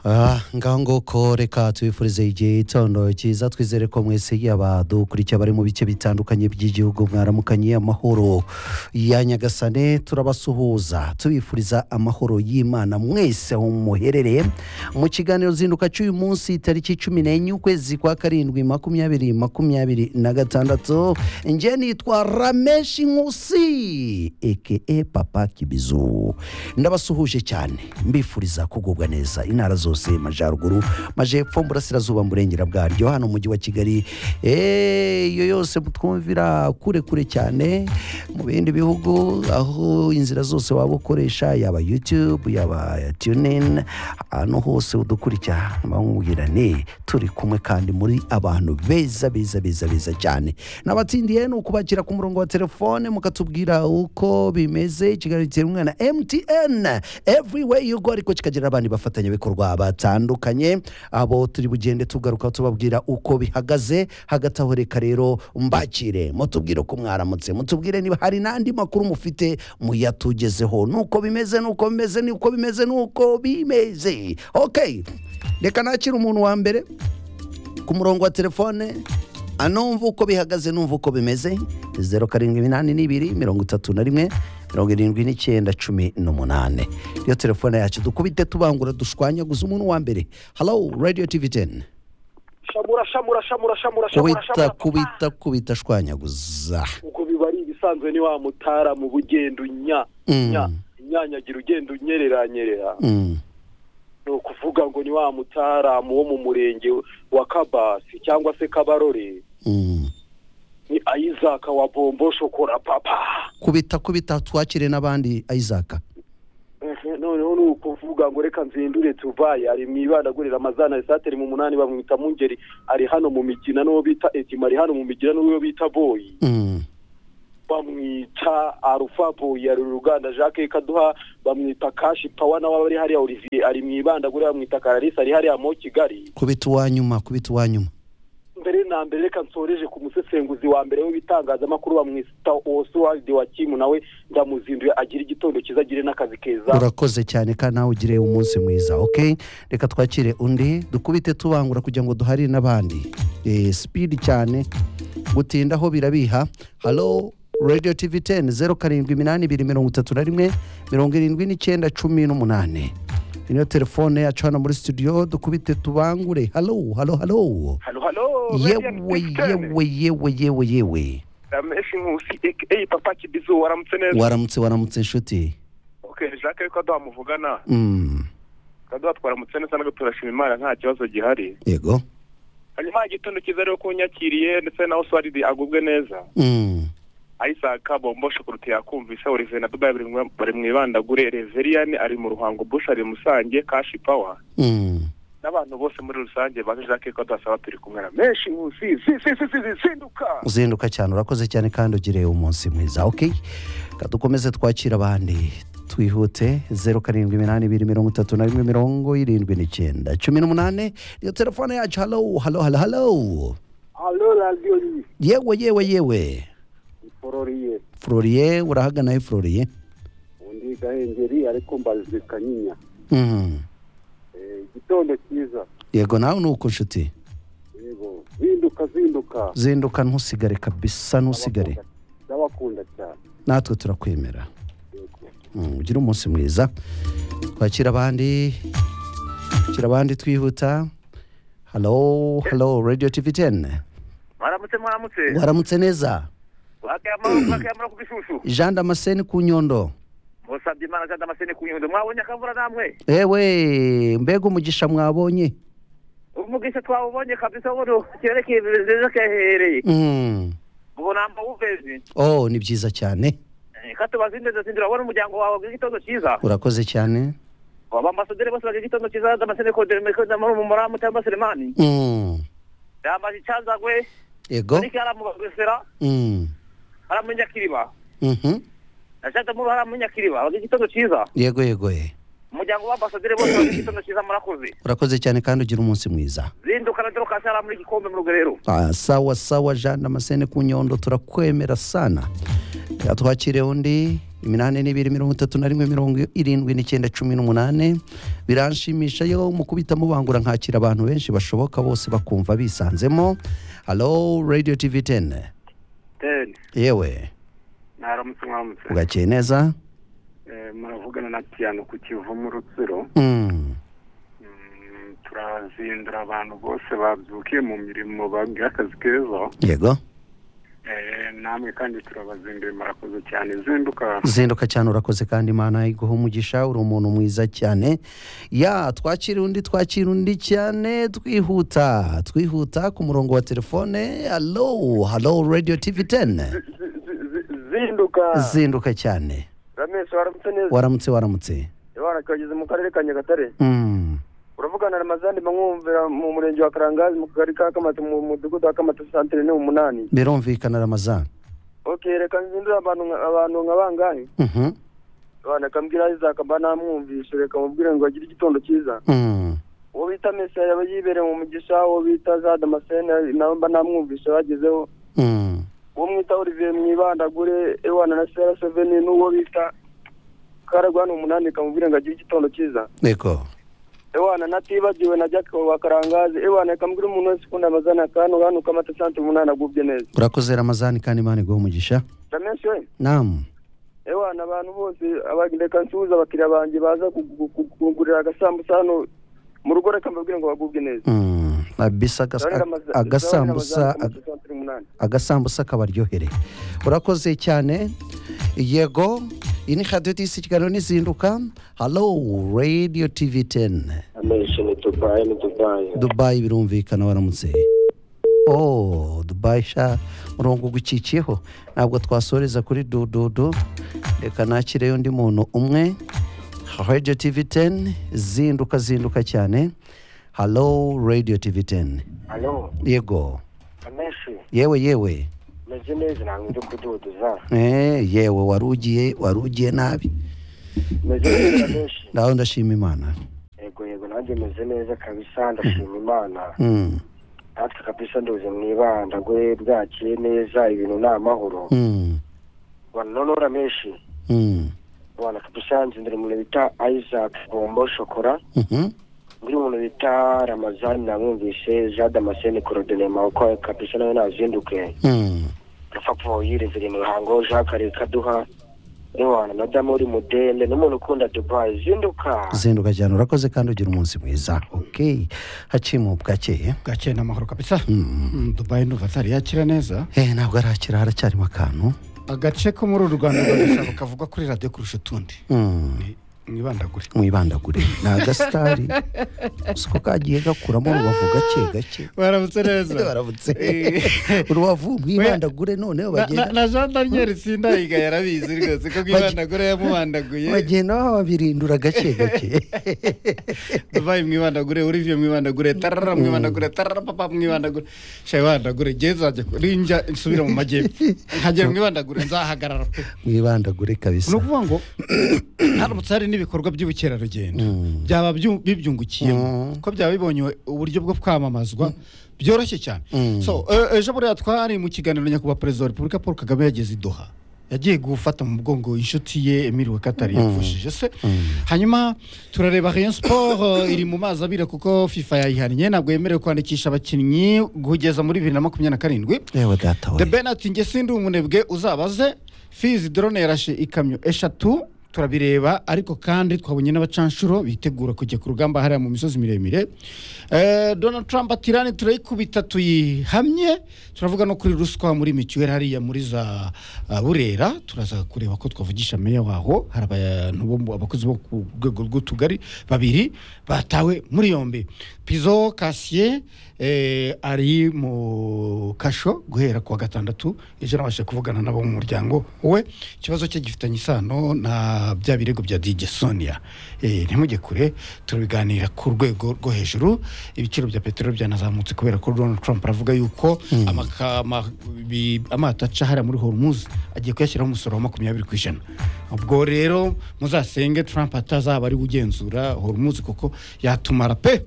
aha ngaho nguko reka tubifurize igihe gitondo cyiza twizere ko mwese yaba dukurikiye abari mu bice bitandukanye by'igihugu mwaramukanye amahoro ya nyagasane turabasuhuza tubifuriza amahoro y'imana mwese aho muherereye mu kiganiro zinduka cy'uyu munsi tariki cumi n'enye ukwezi kwa karindwi makumyabiri makumyabiri na gatandatu njye nitwa rameshi nkusi eke papa kibizu ndabasuhuje cyane mbifuriza kugubwa neza intara zose majyaruguru majyepfo burasirazuba burengera bwaryo hano mu mujyi wa kigali eee, iyo yose mutwumvira kure kure cyane mu bindi bihugu aho inzira zose waba ukoresha yaba yutube yaba tunini ahantu hose udukurikira bamubwira ni turi kumwe kandi muri abantu beza beza beza beza cyane nabatsindiye ni ukubakira ku murongo wa telefone mukatubwira uko bimeze ikiganiro giterwa na mtn everywhere you go ariko kikagira abandi bafatanyabikorwa batandukanye abo turi bugende tugaruka tubabwira uko bihagaze hagati aho reka rero mbakire mutubwire ko mwaramutse mutubwire niba hari n'andi makuru mufite muyatugezeho nuko bimeze nuko bimeze nuko bimeze nuko bimeze ok reka nakira umuntu wa mbere ku murongo wa telefone anumva uko bihagaze numva uko bimeze zeru karindwi iminani n'ibiri mirongo itatu na rimwe mirongo irindwi n'icyenda cumi n'umunani iyo telefone yacu dukubite tubangura dushwanyaguze umuntu wa mbere halo radiyo tivi teni shamura shamura shamura shamura shamura kubita shamura papa. kubita kubita shwanyaguza uko biba ari ibisanzwe ni wa mutara mu bugendo nya Mm. nya inyanyagira ugenda unyereranyerera Mm. ni ukuvuga ngo ni wa mutaramu wo mu murenge wa kabasi cyangwa se kabarore Mm. ni ayizaka wa bombo shokora papa kubita kubita twakire n'abandi ayizaka Mhm, noneho ni ukuvuga ngo reka nzindure tuvaye ari mu ibandagurira amazana esateri mu munani bamwita mungeri ari hano mu migina n'uwo bita etima ari hano mu migina n'uwo bita boyi Mm. bamwita arufa boyi ari uruganda jacques kaduha bamwita kashi pawa nawe aba ari hariya olivier ari mu ibandagure bamwita kararisa ari hariya mo kigali kubita uwanyuma kubita uwanyuma mbere na mbere reka nsoreje ku musesenguzi wa mbere w'ibitangazamakuru bamwita oswald wa kimu nawe ndamuzinduye agire igitondo cyiza agire n'akazi keza urakoze cyane kandi nawe ugire umunsi mwiza ok reka twakire undi dukubite tubangura kugira ngo duharire n'abandi Eh, speed cyane gutinda aho birabiha halo radio tv 10 zeru karindwi iminani ibiri mirongo itatu na rimwe mirongo irindwi n'icyenda cumi n'umunani Iyi niyo telefone yacu hano muri studio dukubite tubangure halo halo halo halo halo yewe yewe yewe yewe yewe rameshi nkusi aka papa kibizu waramutse neza waramutse waramutse inshuti okay jacques ariko kaduha muvugana Mm, kaduha twaramutse neza ntabwo turashima imana nta kibazo gihari yego hanyuma igitondo cyiza rero ko unyakiriye ndetse na oswald agubwe neza Mm, ayisaka bombo shokorute yakumvise olivier na dubai bari mu- bari mu ibandagure reveriyani ari mu ruhango bush ari musange kashi pawa mm. n'abantu bose muri rusange baje jacques kaduha asaba turi kumwe na menshi nkusi si si si si si sinduka uzinduka cyane urakoze cyane kandi ugire umunsi mwiza ok Reka dukomeze twakira abandi twihute zeru karindwi iminani ibiri mirongo itatu na rimwe mirongo irindwi n'icyenda cumi n'umunani iyo telefone yacu halo halo halo halo alo radiyo ni yewe yewe yewe ifororiye floriye urahaganayo floriye undi gahengeri ariko mbazwe kanyinya Mm. igitondo cyiza yego nawe ni uko nshuti yego zinduka zinduka zinduka ntusigare kabisa ntusigare ndabakunda cyane natwe turakwemera Mm, ugire umunsi mwiza twakira abandi twakira abandi twihuta halo halo radio tv 10 mwaramutse mwaramutse waramutse neza wakayamara ku gishushu jean damascene ku nyundo musabye imana jean damascene ku nyundo mwabonye akavura namwe ewe mbega umugisha mwabonye umugisha twawubonye kabisa ubu cyerekeye ibintu byiza kehereye Mm. ubu namba wuvezi oh ni byiza cyane katubaza indeza zindi urabona umuryango wawe wagira igitondo cyiza urakoze cyane abambasaderi bose bagira igitondo cyiza damascene kodere muri mumuramu cyangwa selemani Mm. yambaje icyazagwe yego ariko aramubagesera Mm. aramunyakiriba Mhm. ashaka muri aramunyakiriba wagira igitondo cyiza yego yego eh. umuryango w'ambasaderi bose wagira igitondo cyiza murakoze urakoze cyane kandi ugire umunsi mwiza zinduka na dorokasi ari muri gikombe mu rugerero Ah, sawa sawa jean damascene ku nyondo turakwemera sana Reka twakire undi iminani n'ibiri mirongo itatu na rimwe mirongo irindwi n'icyenda cumi n'umunani biranshimisha yo mu kubita mubangura nkakira abantu benshi bashoboka bose bakumva bisanzemo halo radiyo tivi teni teni yewe mwaramutse mwaramutse ugakeye neza Eh, muravugana na piyano ku kivu mu rutsiro Mm, Mm, turazindura abantu bose babyukiye mu mirimo babwiye akazi keza yego Eh, namwe kandi turabazinduye murakoze cyane zinduka zinduka cyane urakoze kandi imana iguha umugisha uri umuntu mwiza cyane ya twakira undi twakira undi cyane twihuta twihuta ku murongo wa telefone halo halo radiyo tivi teni zinduka zinduka cyane ramesi waramutse neza waramutse waramutse ibara kageze mu karere ka nyagatare Mm, uravugana na ramazani bamwumvira mu murenge wa karangazi mu kagari ka kamata mu mudugudu wa kamata santere ni umunani birumvikana ramazan okay reka nzindura abantu nka- abantu nka bangahe Mhm, abantu akambwira izaka mba namwumvishe reka mubwire ngo agire igitondo cyiza mm, uwo bita mesiya yaba yibereye mu mugisha uwo bita za damascene nawe mba namwumvishe bagezeho mm. uwo mwita olivier mwibandagure ewana na sera seveni n'uwo bita karagwana umunani kamubwire ngo agire igitondo cyiza yego ewana natibagiwe na jack wa karangazi ewana kamubwire umuntu wese ukunda amazana kano hano kamata sante umunani agubye neza urakoze ramazani kandi imana iguha umugisha ramenshi we namu ewana abantu bose aba- reka nsuhuze abakiriya banjye baza kugu- kugu- kungurira agasambusa hano mu rugo reka mbabwire ngo bagubwe neza Mm, abisa agas- Zabonera amaza- agasambusa zabonera amaza- amaza saa turi n'umunani. agasambusa kabaryohere urakoze cyane yego iyi ni radiyo disi kiganiro n'izinduka halo radiyo tivi teni amenshi ni dubayi ni dubayi dubayi birumvikana waramutse oh dubayi sha murongo ugucikiyeho ntabwo twasoreza kuri dududu reka nakireyo undi muntu umwe radiyo tivi teni zinduka zinduka cyane halo radiyo tivi teni alo yego amenshi yewe yewe meze neza ntabwo ndi kududuza Eh, yewe warugiye warugiye nabi meze neza amenshi nawe ndashima imana yego yego nanjye meze neza kabisa ndashima imana Mm, natwe kabisa nduze mu ibanda gwe bwakiye neza ibintu ni amahoro mm, wanonora menshi mm, wana kabisa nzindira umuntu bita isaac bombo shokora mhm, undi muntu bita ramazani namwumvise jean damascene corodinema uko kabisa nawe nazinduke mm, rupapuro yirevera imihango jean kare kaduha ewana madamu uri mudende n'umuntu ukunda dubayi zinduka zinduka cyane urakoze kandi ugira umunsi mwiza ok hacimu bwakeye bwakeye ni amahoro kabisa Mm. Mm, dubayi ndumva atari yakira neza Eh, ntabwo arakira haracyarimo akantu agace ko muri uru rwanda rwa kavugwa kuri radiyo kurusha utundi Mm, Ni- mwibandagure mwibandagure ni agasitari siko kagiye gakuramo urubavu gake gake baramutse Eh, neza baramutse Eh. urubavu mwibandagure noneho Na- na- bagenda na jean daniel sindayiga yarabizi rwose ko mwibandagure yamubandaguye bagenda babirindura gake gake dubayi mwibandagure urivye mwibandagure tarara mwibandagure tarara papa mwibandagure shayi bandagure gezajya rinjya nsubira mu majyepfo nkagera mwibandagure nzahagarara pe mwibandagure kabisa ni ukuvuga ngo haramutse hari n'ibikorwa by'ubukerarugendo Mm. byaba byu- bibyungukiyemo Mm. ko byaba bibonye uburyo bwo kwamamazwa byoroshye cyane Mm. so e- ejo buriya twari mu kiganiro nyakubahwa perezida wa repubulika paul kagame yageze i doha yagiye gufata mu mugongo inshuti ye emile wakatari yapfushije se hanyuma turareba rayon sport iri mu mazi abira kuko fifa yayihannye ntabwo yemerewe kwandikisha abakinnyi kugeza muri bibiri na makumyabiri na karindwi yewe data the we ben ati nge sindi umunebwe uzabaze fizi drone yarashe ikamyo eshatu turabireba ariko kandi twabonye n'abacanshuro bitegura kujya ku rugamba hariya mu misozi miremire Eh, donald trump ati irani turayikubita tuyihamye turavuga no kuri ruswa muri mituweli hariya muri za ah, burera turaza kureba ko twavugisha meya waho hari abantu bo mu- abakozi bo ku rwego rw'utugari babiri batawe muri yombi pizo kasiye eh, ari mu kasho guhera kuwa gatandatu ejo nabashije kuvugana nabo mu muryango we ikibazo cye gifitanye isano na bya birego bya dj sonia eh, ntimujye kure turabiganira ku rwego rwo hejuru ibiciro bya peteroli byanazamutse kubera ko donald trump aravuga yuko amaka- ama- bi- amato aca hariya muri hormuz agiye kuyashyiraho umusoro wa makumyabiri ku ijana ubwo rero muzasenge trump atazaba ari we ugenzura hormuz kuko yatumara pe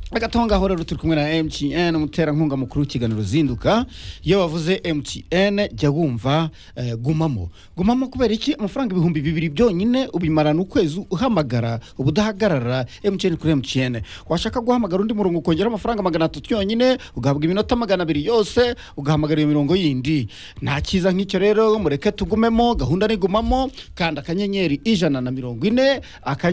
agatongaho rero turi kumwe na mtn umuterankunga mukuru w'ikiganiro zinduka iyo wavuze mtn jya wumva eh, gumamo gumamo kubera iki amafaranga ibihumbi bibiri byonyine ubimarana ukwezi uhamagara uba udahagarara mtn kuri mtn washaka guhamagara undi murongo ukongera amafaranga magana atatu yonyine ugahabwa iminota magana abiri yose ugahamagara iyo mirongo yindi nta cyiza nk'icyo rero mureke tugumemo gahunda ni gumamo kanda akanyenyeri ijana na mirongo ine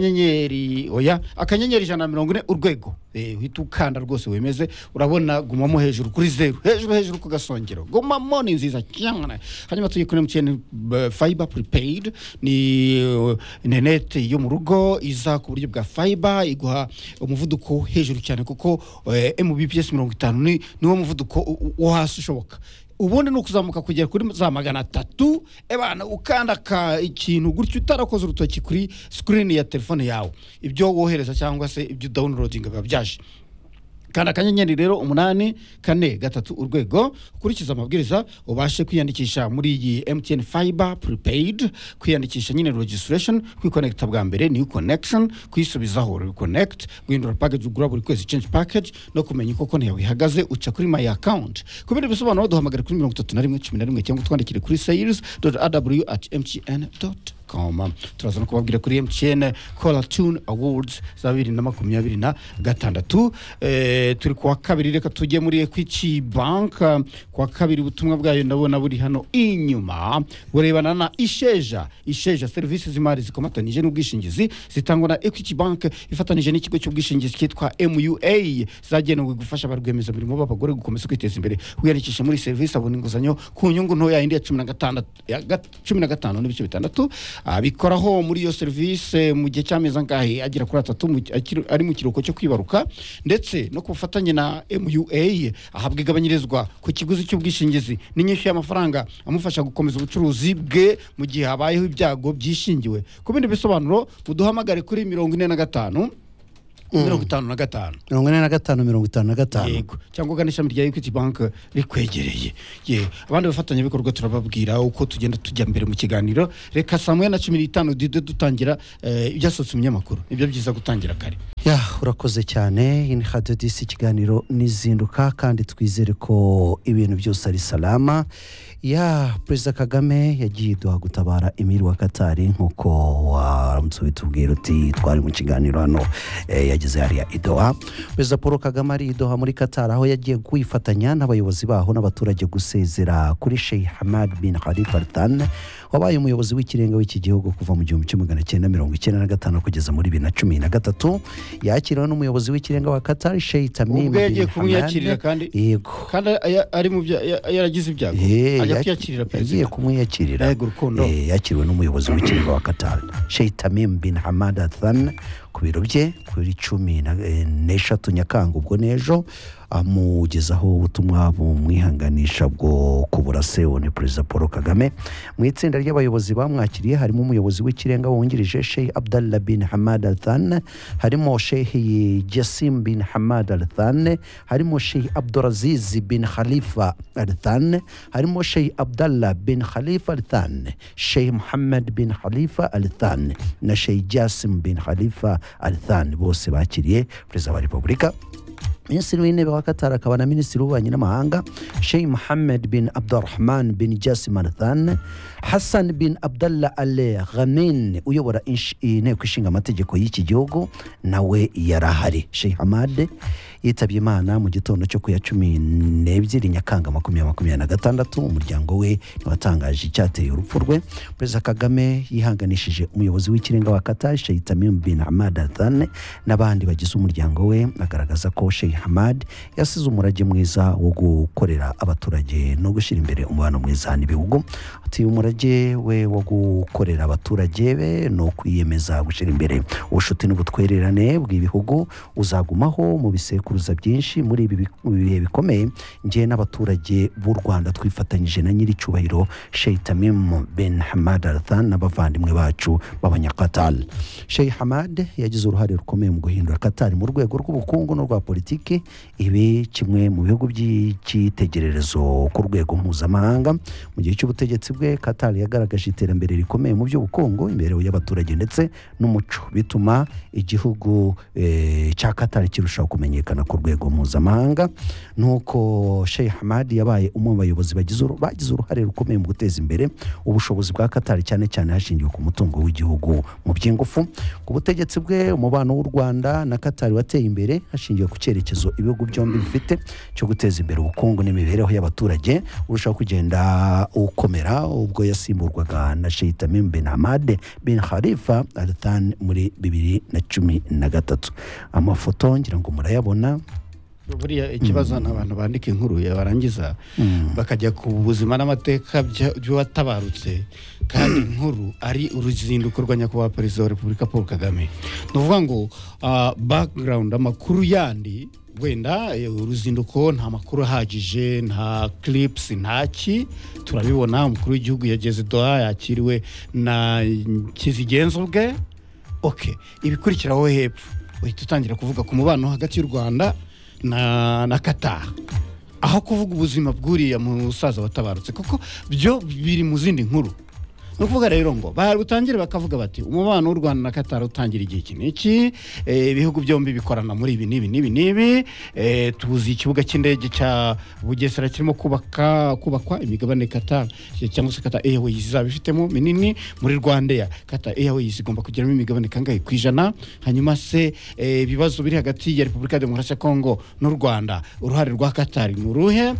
akanyenyeri oya akanyenyeri ijana na mirongo ine urwego Eh, uhita ukanda rwose wemeze urabona gumamo hejuru kuri zeru hejuru hejuru ku gasongero gumamo ni nziza cyane hanyuma tujye kuri mtn fiber prepaid ni eh, interineti yo mu rugo iza ku buryo bwa fiber iguha umuvuduko wo hejuru cyane kuko eh, mbps mirongo itanu ni niwo muvuduko u- u- wo hasi ushoboka ubundi ni ukuzamuka kugera kuri za magana atatu ebana ukanda ka ikintu gutyo utarakoze urutoki kuri sikirini ya telefone yawe ibyo wohereza cyangwa se ibyo dawunirodinga biba byaje kanda akanyenyeri rero umunani kane gatatu urwego ukurikiza amabwiriza ubashe kwiyandikisha muri iyi mtn fiber prepaid kwiyandikisha nyine registration kwikonekita bwa mbere new connection kwisubizaho reconnect guhindura package ugura buri kwezi change package no kumenya uko konti yawe ihagaze uca kuri my account ku bindi bisobanuro duhamagare kuri mirongo itatu na rimwe cumi na rimwe cyangwa utwandikire kuri sales aw at mtn com turaza no kubabwira kuri mtn cola tune awards za bibiri na makumyabiri na gatandatu Eh, turi kuwa kabiri reka tujye muri equity bank eh, kuwa kabiri ubutumwa bwayo ndabona buri hano inyuma burebana na isheja isheja serivisi z'imari zikomatanyije n'ubwishingizi zitangwa na equity bank ifatanije n'ikigo cy'ubwishingizi cyitwa mua zagenewe gufasha ba rwiyemezamirimo b'abagore gukomeza kwiteza imbere wiyandikisha muri serivisi abona inguzanyo ku nyungu ntoya indi ya cumi na gatandatu ya gat- cumi na gatanu n'ibice bitandatu abikoraho muri iyo serivisi mu gihe cy'amezi angahe agera kuri atatu mu- akiri- ari mu kiruhuko cyo kwibaruka ndetse no ku bufatanye na mua ahabwa igabanyirizwa ku kiguzi cy'ubwishingizi n'inyinshi y'amafaranga amufasha gukomeza ubucuruzi bwe mu gihe habayeho ibyago byishingiwe ku bindi bisobanuro muduhamagare kuri mirongo ine na gatanu mirongo itanu na gatanu mirongo ine na gatanu mirongo itanu na gatanu yego cyangwa ugana ishami rya equity bank rikwegereye ye abandi bafatanyabikorwa turababwira uko tugenda tujya mbere mu kiganiro reka saa moya na cumi n'itanu duhite dutangira eh, ibyasohotse mu binyamakuru nibyo byiza gutangira kare ya urakoze cyane ini hadiyo disi ikiganiro nizinduka kandi twizere ko ibintu byose ari salama ya perezida kagame yagiye duha gutabara emiri wa katari nk'uko waramutse ubitubwira uti twari mu kiganiro hano eh, yageze hariya i doha perezida paul kagame ari i doha muri katari aho yagiye kwifatanya n'abayobozi baho n'abaturage gusezera kuri sheikh hamad bin khalifa al Thani wabaye umuyobozi w'ikirenga w'iki gihugu kuva mu gihumbi kimwe magana cyenda mirongo icyenda na gatanu kugeza muri bibiri na cumi na gatatu yakiriwe n'umuyobozi w'ikirenga wa katari sheikh tamim ubwo yagiye bin kumwiyakirira hamad kandi yego kandi aya- ari mu bya- ya- yaragize ibyago Eh, yaki- ajya kwiyakirira yagiye perezida kumwiyakirira Yego, urukundo. Eh, yakiriwe n'umuyobozi w'ikirenga wa qatar sheikh tamim bin hamad athan ku biro bye kuri cumi na- eh, n'eshatu nyakanga ubwo n'ejo amugezaho ubutumwa bumwihanganisha bwo kubura sewo ni perezida paul kagame mu itsinda ry'abayobozi bamwakiriye harimo umuyobozi w'ikirenga wungirije sheikh abdallah bin hamad athan harimo sheikh jasim bin hamad athan harimo sheikh abduraziz bin khalifa athan harimo sheikh abdallah bin khalifa athan sheikh muhammad bin khalifa athan na sheikh jasim bin khalifa athan bose bakiriye perezida wa repubulika minisitiri w'intebe wa katari akaba na minisitiri w'ububanyi n'amahanga sheikh muhammed bin abdurahman bin jasim arthan hassan bin abdallah ale ghamin uyobora insh- inteko ishinga amategeko y'iki gihugu nawe yari ahari sheikh hamad yitabye imana mu gitondo cyo ku ya cumi n'ebyiri nyakanga makumyabiri makumyabiri na gatandatu umuryango we ntiwatangaje icyateye urupfu rwe perezida kagame yihanganishije umuyobozi w'ikirenga wa katari sheikh tamim bin hamad arthan n'abandi bagize umuryango we agaragaza ko sheikh hamad yasize umurage mwiza wo gukorera abaturage no gushyira imbere umubano mwiza n'ibihugu ati umurage we wo gukorera abaturage be ni ukwiyemeza gushyira imbere ubucuti n'ubutwererane bw'ibihugu uzagumaho mu bisekuruza byinshi muri ibi bi- bihe bikomeye njye n'abaturage b'u rwanda twifatanyije na nyir'icyubahiro sheikh tamim bin hamad arthan n'abavandimwe bacu b'abanyakatal sheikh hamad yagize uruhare rukomeye mu guhindura katari mu rwego rw'ubukungu n'urwa politiki afurike ibe kimwe mu bihugu by'icyitegererezo ku rwego mpuzamahanga mu gihe cy'ubutegetsi bwe katari yagaragaje iterambere rikomeye mu by'ubukungu imibereho y'abaturage ndetse n'umuco bituma igihugu eh, cya katari kirushaho kumenyekana ku rwego mpuzamahanga nuko sheikh hamadi yabaye umwe mu bayobozi bagize uru- bagize uruhare rukomeye mu guteza imbere ubushobozi bwa katari cyane cyane hashingiwe ku mutungo w'igihugu mu by'ingufu ku butegetsi bwe umubano w'u rwanda na katari wateye imbere hashingiwe ku cyerekezo ibihugu byombi bifite cyo guteza imbere ubukungu n'imibereho y'abaturage urushaho kugenda ukomera ubwo yasimburwaga na sheikh tamim bin hamad bin khalifa al thani muri bibiri na cumi na gatatu amafoto ngira ngo murayabona buriya ikibazo ni abantu bandika inkuru ya barangiza bakajya ku buzima n'amateka bya- by'uwatabarutse kandi inkuru ari uruzinduko rwa nyakubahwa perezida wa repubulika paul kagame ni ukuvuga ngo background amakuru yandi wenda eh, uruzinduko nta makuru ahagije nta clips nta ki turabibona umukuru w'igihugu yageze doha yakiriwe na kizigenza ubwe ok ibikurikiraho hepfo uhita utangira kuvuga ku mubano hagati y'u rwanda na, na qatar aho kuvuga ubuzima bw'uriya musaza watabarutse kuko byo biri mu zindi nkuru ni ukuvuga rero ngo barutangire bakavuga bati umubano w'u rwanda na qatar utangira igihe iki n'iki eh, ibihugu byombi bikorana muri ibi n'ibi n'ibi n'ibi eh, tuzi ikibuga cy'indege cya bugesera kirimo kubaka kubakwa imigabane qatar cyangwa se qatar airways izaba ifitemo minini muri rwandeya qatar airways igomba kugiramo imigabane kangahe ku ijana hanyuma se eh, ibibazo biri hagati ya repubulika ya demokarasi ya kongo n'u rwanda uruhare rwa qatar ni uruhe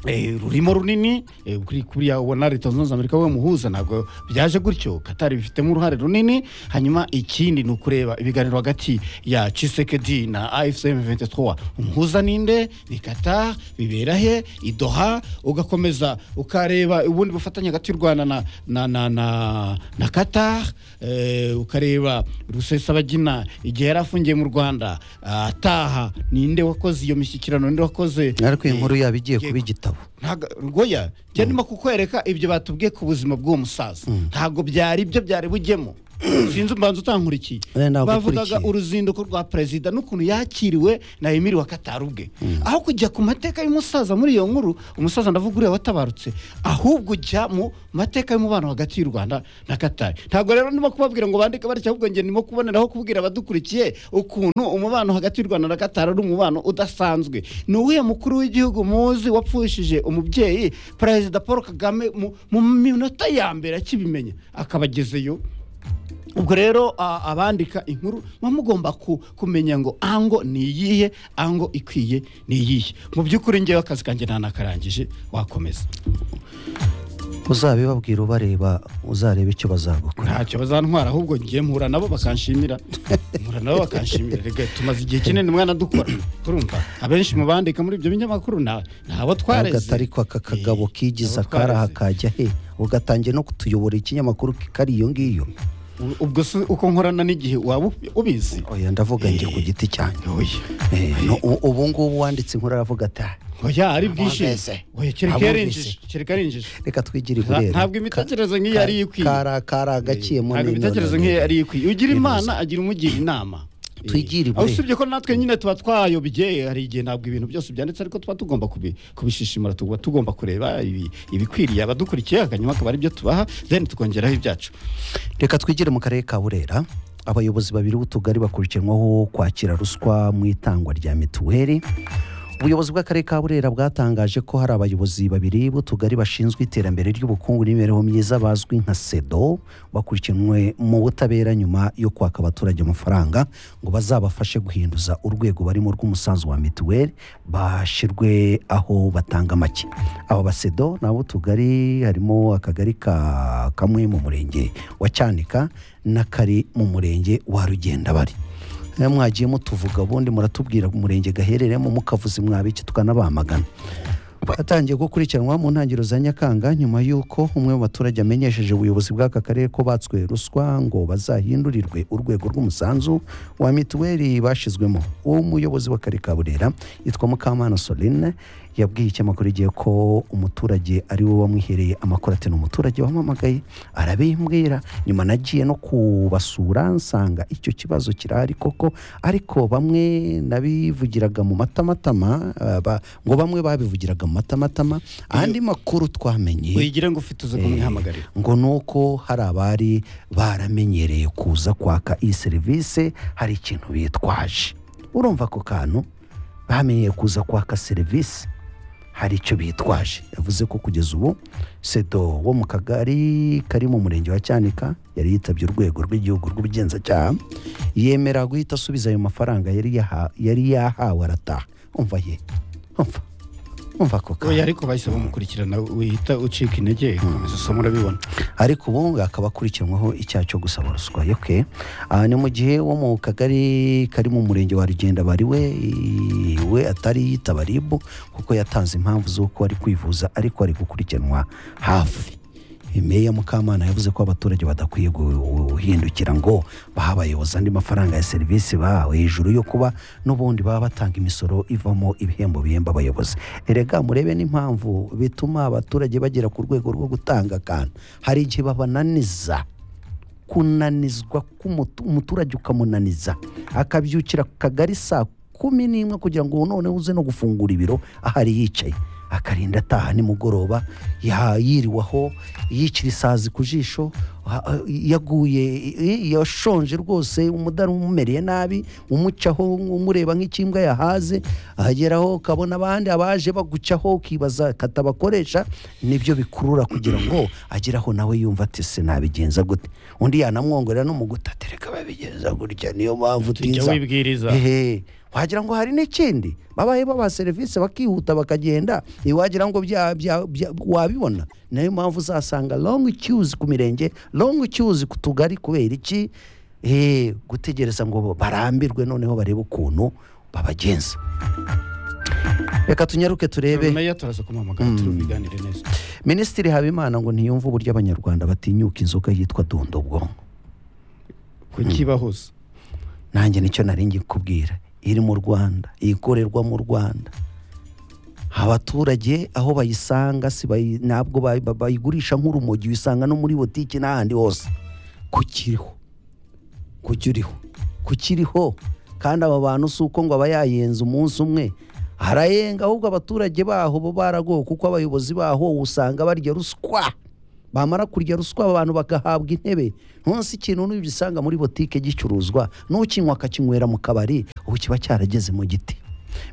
Eh, rurimo runini eh, kuri kuriya ubona leta zunze ubumwe za amerika we muhuza ntabwo byaje gutyo katari bifitemo uruhare runini hanyuma ikindi ni ukureba ibiganiro hagati ya chisekedi na afcm 23 umuhuza ninde ni qatar bibera he idoha ugakomeza ukareba ubundi bufatanye hagati y'u rwanda na, na, na, na, na qatar eh, ukareba rusesabagina igihe yari afungiye mu rwanda ah, ataha ninde wakoze iyo mishyikirano ninde wakoze ariko iyi eh, nkuru yaba igiye igiye kuba igitabo ntago rwoya njya ndimo kukwereka ibyo batubwiye ku buzima bw'uwo musaza ntabwo byari ibyo byari bujyemo sinzi umbanza utankurikiye Eh, ntabwo bavugaga ukurikiye. uruzinduko rwa perezida n'ukuntu yakiriwe na emiri wa katari ubwe aho kujya ku mateka y'umusaza muri iyo nkuru umusaza ndavuga uriya watabarutse ahubwo ujya mu mateka y'umubano hagati y'u rwanda na katari ntabwo rero ndimo kubabwira ngo bandike batya ahubwo njye ndimo kuboneraho kubwira abadukurikiye ukuntu umubano hagati y'u rwanda na katari ari umubano udasanzwe ni uwuhe mukuru w'igihugu muzi wapfushije umubyeyi perezida paul kagame mu- mu minota ya mbere akibimenya akaba agezeyo ubwo rero a- abandika inkuru muba mugomba ku- kumenya ngo ango ni iyihe ango ikwiye ni iyihe mu by'ukuri ngewe akazi kanjye nanakarangije wakomeza uzabibabwira ubareba uzareba icyo bazagukora ntacyo bazantwara ahubwo ngiye mpura nabo bakanshimira mpura nabo bakanshimira rega tumaze igihe kinini mwana dukora turumva abenshi mu bandika muri ibyo binyamakuru na- ni abo twareze agatari ko aka kagabo Eh, kigiza abo twareze. karaha kajya he ugatangiye no kutuyobora ikinyamakuru kitari iyo ngiyo U- ubwo se uko nkorana n'igihe waba ubi- ubizi oya ndavuga njye ku giti cyanjye oya Eh, no, u- ubu ngubu wanditse inkuru aravuga ati "Ah, oya ari Abumvise. bwishimye oya kereka yarinjije kereka yarinjije reka twigire Nta- iburera ntabwo imitekererzo nk'iyo ari ikwiye kara kara agaciyemo ntabwo ibitekerezo nk'iyo ari ikwiye ugira imana agira umugira inama Twigire Eh, ibure. aho usibye ko natwe nyine tuba twayobye hari igihe ntabwo ibintu byose byanditse ariko tuba tugomba kubi- kubishishimura tuba tugomba kureba ibi- ibikwiriye abadukurikiye akanyuma akaba ari byo tubaha then tukongeraho ibyacu reka twigire mu karere ka burera abayobozi babiri b'utugari bakurikiranwaho kwakira ruswa mu itangwa rya mituweli ubuyobozi bw'akarere ka burera bwatangaje ko hari abayobozi babiri b'utugari bashinzwe iterambere ry'ubukungu n'imibereho myiza bazwi nka sedo bakurikiranwe mu butabera nyuma yo kwaka abaturage amafaranga ngo bazabafashe guhinduza urwego barimo rw'umusanzu wa mituweli bashyirwe aho batanga make aba basedo ni ab'utugari harimo akagari ka kamwe mu murenge wa cyanika n'akari mu murenge wa rugendabari Eh, mwagiye mutuvuga ubundi muratubwira umurenge gaherereyemo mukavuze mwabiki tukanabamagana atangiye gukurikiranwa mu ntangiriro za nyakanga nyuma y'uko umwe mu baturage amenyesheje ubuyobozi bw'aka karere ko batswe ruswa ngo bazahindurirwe urwego rw'umusanzu wa mituweli bashyizwemo uwo muyobozi w'akarere ka burera yitwa mukamana soline yabwiye ikinyamakuru igihe ko umuturage ari we wamwihereye amakuru ati ni umuturage wampamagaye arabimbwira nyuma nagiye no kubasura nsanga icyo kibazo kirahari koko ariko bamwe nabivugiraga mu matamatama eh, ba- ngo bamwe babivugiraga mu matamatama andi makuru twamenye wigira ngo ufite uza kumwihamagarira ngo ni uko hari abari baramenyereye kuza kwaka iyi serivisi hari ikintu bitwaje urumva ako kantu bamenyereye kuza kwaka serivisi hari icyo bitwaje yavuze ko kugeza ubu sedo wo mu kagari kari mu murenge wa cyanika yari yitabye urwego rw'igihugu rw'ubugenzacyaha yemera guhita asubiza ayo mafaranga yari yaha- yari yahawe arataha umva ye umva umva ako kantu oya ariko bahise bamukurikirana wihita ucika intege ukomeza usoma urabibona ariko ubu ngo akaba akurikiranweho icyaha cyo gusaba ruswa yoke aha ni mu gihe wo mu kagari kari mu murenge wa rugenda bari we we atari yitaba ribu kuko yatanze impamvu z'uko ari kwivuza ariko ari gukurikiranwa hafi meya mukamana yavuze ko abaturage badakwiye guhindukira ngo bahe abayobozi andi mafaranga ya serivisi bahawe hejuru yo kuba n'ubundi baba batanga imisoro ivamo ibihembo bihemba abayobozi erega murebe n'impamvu bituma abaturage bagera ku rwego rwo gutanga akantu hari igihe babananiza kunanizwa k'umutu- umuturage ukamunaniza akabyukira ku kagari saa kumi n'imwe kugira ngo noneho uze no gufungura ibiro ahari yicaye akarinda ataha nimugoroba ya- yiriwaho yicira isazi ku jisho ha- yaguye i- yashonje rwose umudari umumereye nabi umucaho umureba nk'ikimbwa yahaze ahageraho ukabona abandi abaje bagucaho ukibaza katabakoresha nibyo bikurura kugira ngo ageraho nawe yumva ati sinabigenza gute undi yanamwongorera no mu gutatereka babigenza gutya niyo mpamvu tujya utiza wibwiriza ehe wagira ngo hari n'ikindi babaye babaha serivisi bakihuta bakagenda eh, wagira ngo bya- bya- bya- wabibona nayo mpamvu uzasanga long queues ku mirenge long queues ku tugari kubera iki Eh, gutegereza ngo barambirwe noneho barebe ukuntu babagenza reka tunyaruke turebe meya turaza kumuhamagara tubiganire neza minisitiri habimana ngo ntiyumve uburyo abanyarwanda batinyuka inzoga yitwa dondobwongo kukibahuza nanjye nicyo nari ngiye kubwira iri mu rwanda ikorerwa mu rwanda abaturage aho bayisanga si bayi- ntabwo bayi- ba- bayigurisha nk'urumogi uyisanga no muri butiki n'ahandi hose kukiriho kukiriho kukiriho kandi aba bantu si uko ngo aba yayenza umunsi umwe arayenga ahubwo abaturage baho bo baragowe kuko abayobozi baho usanga barya ruswa bamara kurya ruswa abantu bagahabwa intebe ntunsi ikintu nugisanga muri botike gicuruzwa n'ukinywa akakinywera mu kabari ubu kiba cyarageze mu giti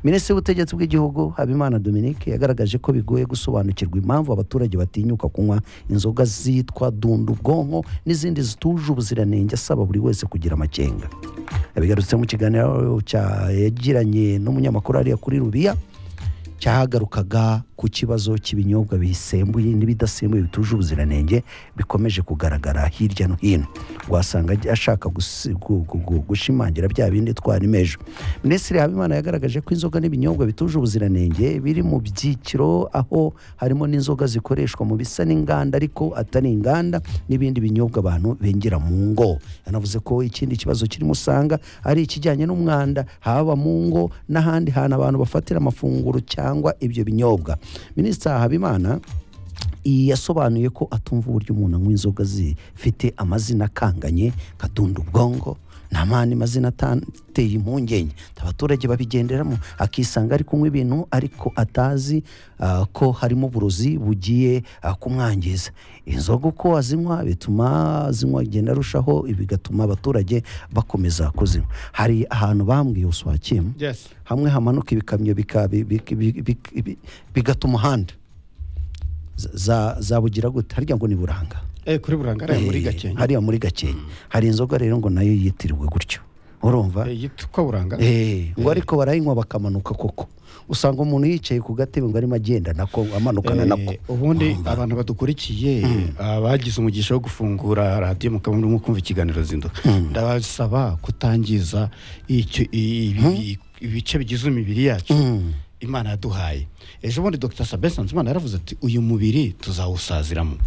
minisitiri w'ubutegetsi bw'igihugu habimana dominique yagaragaje ko bigoye gusobanukirwa impamvu abaturage batinyuka kunywa inzoga zitwa dundu ubwonko n'izindi zituje ubuziranenge asaba buri wese kugira amakenga yabigarutse mu kiganiro cya- yagiranye n'umunyamakuru hariya kuri rubiya cyahagarukaga ku kibazo cy'ibinyobwa bisembuye n'ibidasembuye bituje ubuziranenge bikomeje kugaragara hirya no hino wasanga ajya- ashaka gusi- gu- gu- gu- gushimangira bya bindi twarimeje minisitiri habimana yagaragaje ko inzoga n'ibinyobwa bituje ubuziranenge biri mu byiciro aho harimo n'inzoga zikoreshwa mu bisa n'inganda ariko atari inganda n'ibindi binyobwa abantu bengera mu ngo yanavuze ko ikindi kibazo kirimo usanga ari ikijyanye n'umwanda haba mu ngo n'ahandi hantu abantu bafatira amafunguro cyangwa ibyo binyobwa minisitiri habimana iyi yasobanuye ko atumva uburyo umuntu anywa inzoga zifite amazina akanganye kadunda ubwongo nta mani mazina ateye impungenge abaturage babigenderamo akisanga ari kunywa ibintu ariko atazi ah, ko harimo uburozi bugiye ah, kumwangiza inzoga uko azinywa bituma zinywa agenda arushaho bigatuma abaturage bakomeza kuzinywa hari ahantu bambwiye uswakiyemo yes hamwe hamanuka ibikamyo bika- bi- bi- bi- bi- bi- bigata umuhanda Za- za- zabugira gute harya ngo ni buranga eh kuri burangara Eh, muri gakenke hariya muri gakenke hari inzoga rero ngo nayo yitiriwe gutyo urumva Eh, yitwa buranga Eh, ngo ariko barayinywa bakamanuka koko usanga umuntu yicaye ku gatebe ngo arimo agenda nako amanukana Eh, nako ubundi Urumva? abantu badukurikiye abagize umugisha wo gufungura radiyo mukaba murimo kumva ikiganiro zinduka ndabasaba kutangiza icyo- i- ibi- ibice bigize imibiri yacu Mm. imana yaduhaye ejo bundi dr sabin nsanzimana yaravuze ati uyu mubiri tuzawusaziramo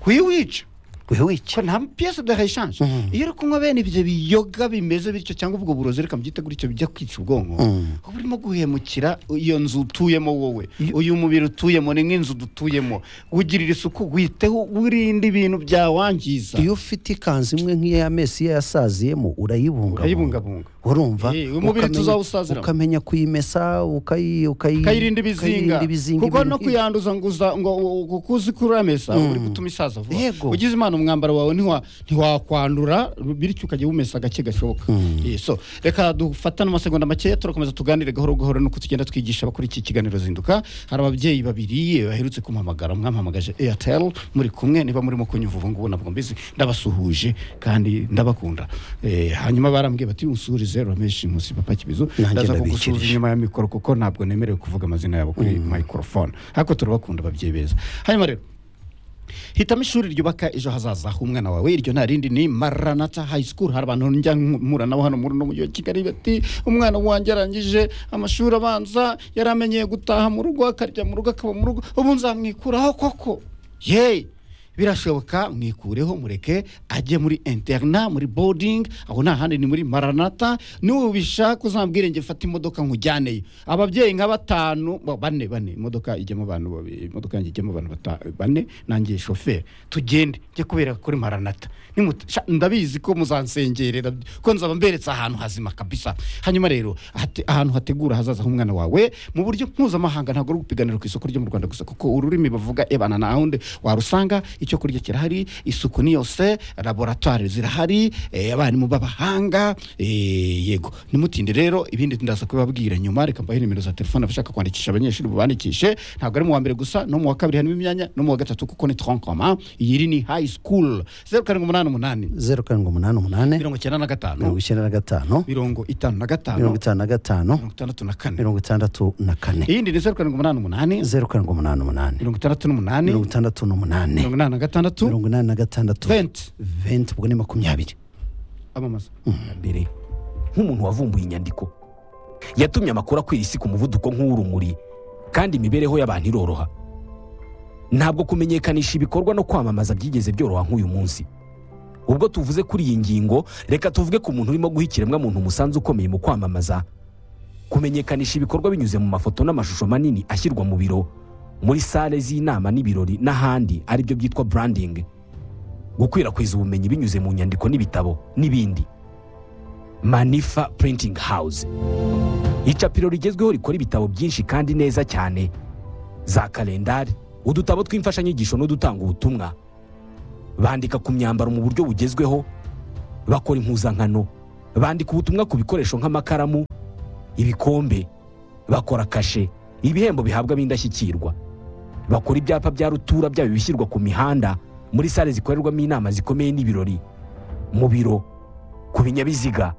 wiwica wewe iki ko nta piyesi de hayishanje Mhm. iyo uri kunywa bene ibyo biyoga bimeze bityo cyangwa ubwo burozi reka mbyite gutyo bijya kwica ubwonko Mhm. uba urimo guhemukira iyo nzu utuyemo wowe Iyo- uyu mubiri utuyemo ni nk'inzu dutuyemo wugirira isuku witeho wirinde ibintu byawangiza iyo ufite ikanzu imwe nk'iyo ya mesiya yasaziyemo urayibungabunga urayibungabunga urumva Eh, uyu mubiri ukamenya- tuzawusaziramo. ukamenya kuyimesa ukayi- ukayi- ukayirinda ibizinga ukayirinda ibizinga kuko ibintu no nk'ibyo. kuyanduza ngo uza ngo kuko uzi ko uramesa Mm. uri gutuma isaza vuba Yego. ugize imana umwambaro wawe ntiwa- ntiwakwandura bityo ukajya wumesa gake gashoboka Eh, so reka dufatane amasegonda makeya turakomeza tuganire gahoro gahoro nuko tugenda twigisha abakora iki kiganiro zinduka hari ababyeyi babiri eh, baherutse kumpamagara mwampamagaje airtel muri kumwe niba murimo kunyumva ubu ngubu ntabwo mbizi ndabasuhuje kandi ndabakunda Eh, hanyuma barambwiye bati usuhurize rameshi nkusi papa kibizu Nanjye ndaza kugusuhuza ndabikirije. inyuma ya mikoro kuko ntabwo nemerewe kuvuga amazina yabo kuri microphone ariko turabakunda ababyeyi beza hanyuma rero hitamo ishuri ryubaka ejo hazaza h'umwana wawe iryo nta rindi ni maranata high school hari abantu njya mpura nabo hano muri uno mujyi wa kigali bati umwana wanjye arangije amashuri abanza yari amenyeye gutaha mu rugo akarya mu rugo akaba mu rugo ubu nzamwikuraho koko yeee birashoboka mwikureho mureke ajye muri interna muri boarding aho nta handi ni muri maranata nubishaka uzambwire njye mfate imodoka nkujyaneyo ababyeyi nka batanu ba- bane bane imodoka ijyamo abantu babiri imodoka yanjye ijyamo abantu bata- bane nanjye shoferi tugende njye kubera kuri maranata Nimuta- sha, ndabizi ko muzansengerera ko nzaba mberetse ahantu hazima kabisa hanyuma rero hate- ahantu hategura hazaza h'umwana wawe mu buryo mpuzamahanga ntabwo uri gupiganira ku isoko ryo mu rwanda gusa kuko ururimi bavuga ebana na hunde warusanga icyo kurya kirahari isuku ni yose laboratwari zirahari eh, abarimu b'abahanga eh, yego nimutinde rero ibindi ndaza kubibabwira nyuma reka mbahe nimero za telefone abashaka kwandikisha abanyeshuri bubandikishe ntabwo ari mu wa mbere gusa no mu wa kabiri harimo imyanya no mu wa gatatu kuko ni tronkoma iyi ni high school zeru karindwi umunani umunani zeru karindwi umunani umunani mirongo icyenda na mirongo gatanu icyenda na gatanu mirongo itanu na gatanu mirongo itanu na gatanu mirongo itandatu na kane mirongo itandatu na kane iyindi ni zeru karindwi umunani umunani zeru karindwi umunani umunani mirongo itandatu n'umunani mirongo itandatu n'umunani mirongo inani na gatandatu mirongo inani na gatandatu venti venti ubwo ni makumyabiri amamaza mbere nk'umuntu wavumbuye inyandiko yatumye amakuru akwira isi ku muvuduko nk'uw'urumuri kandi imibereho y'abantu iroroha ntabwo kumenyekanisha ibikorwa no kwamamaza byigeze byoroha nk'uyu munsi ubwo tuvuze kuri iyi ngingo reka tuvuge ku muntu urimo guha ikiremwamuntu umusanzu ukomeye mu kwamamaza kumenyekanisha ibikorwa binyuze mu mafoto n'amashusho manini ashyirwa mu biro muri sale z'inama n'ibirori n'ahandi aribyo byitwa branding gukwirakwiza ubumenyi binyuze mu nyandiko n'ibitabo n'ibindi manifa printing house icapiro rigezweho rikora ibitabo byinshi kandi neza cyane za kalendari udutabo tw'imfashanyigisho n'udutanga ubutumwa bandika ku myambaro mu buryo bugezweho bakora impuzankano bandika ubutumwa ku bikoresho nk'amakaramu ibikombe bakora kashe ibihembo bihabwa ab'indashyikirwa bakora ibyapa bya rutura byaba ibishyirwa ku mihanda muri sale zikorerwamo inama zikomeye n'ibirori mu biro ku binyabiziga